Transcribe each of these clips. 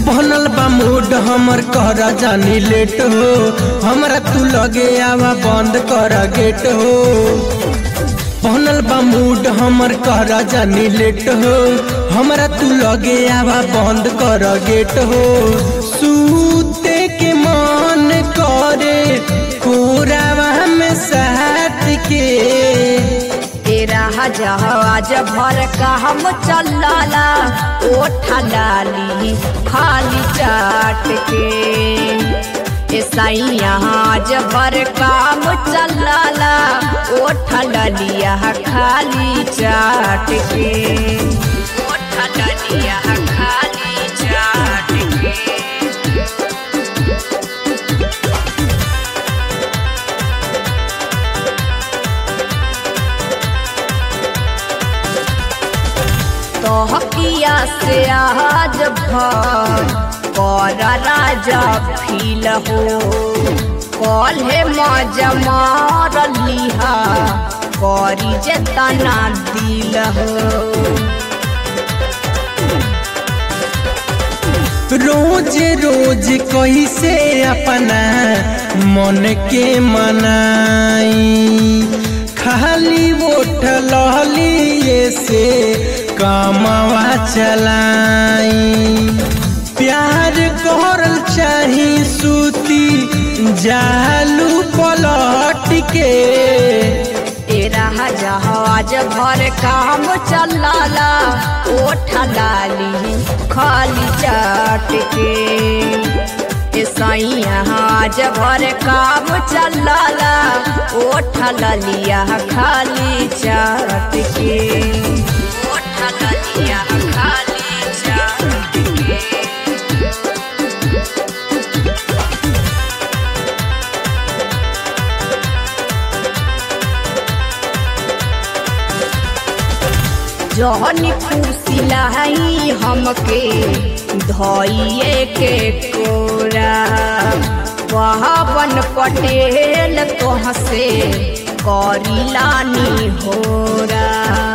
बनल बा मूड हमर कर जानी लेट हो हमरा तू लगे आवा बंद कर गेट हो बनल बा मूड हमर कर जानी लेट हो हमरा तू लगे आवा बंद कर गेट हो सूते के मन करे कोरावा में साथ के तेरा जहाज भर का हम चलाला ओठा डाली खाली चाट के सैयाज भर काम चलाला ओठा डलिया खाली चाट के ओठा डलिया खाली चाट के तोहकिया से आज भर कर राजा फील हो कल हे मजा मार लिहा करी जेतना दिल हो रोज रोज कैसे अपना मन के मनाई खाली वोट लहलिए से कमावा चलाई प्यार करल चाही सूती जालू पलट के तेरा जहाज भर काम चलाला ओठा डाली खाली चाट के सैयाज भर काम चलाला ओठा डलिया खाली चाट के ओठा डलिया खाली चाट के जहनी खुशी लाई हमके धोइए के कोरा पवन पटेल तोह से करिलानी होरा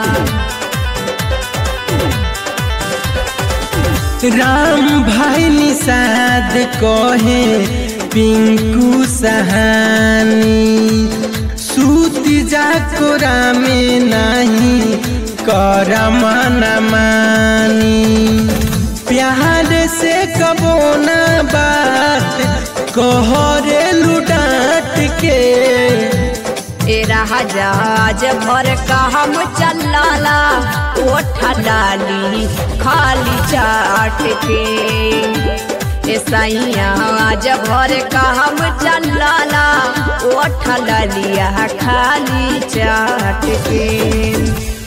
राम भाई निषाद कहे पिंकू सहानी सूत जा कोरा में नहीं कर मन मानी प्यार से कबो ना बात कहरे लुटाट के तेरा जहाज भर का हम चलाला ओठा डाली खाली चाट के सैयाज भर का हम चलाला ओठा डालिया खाली चाट के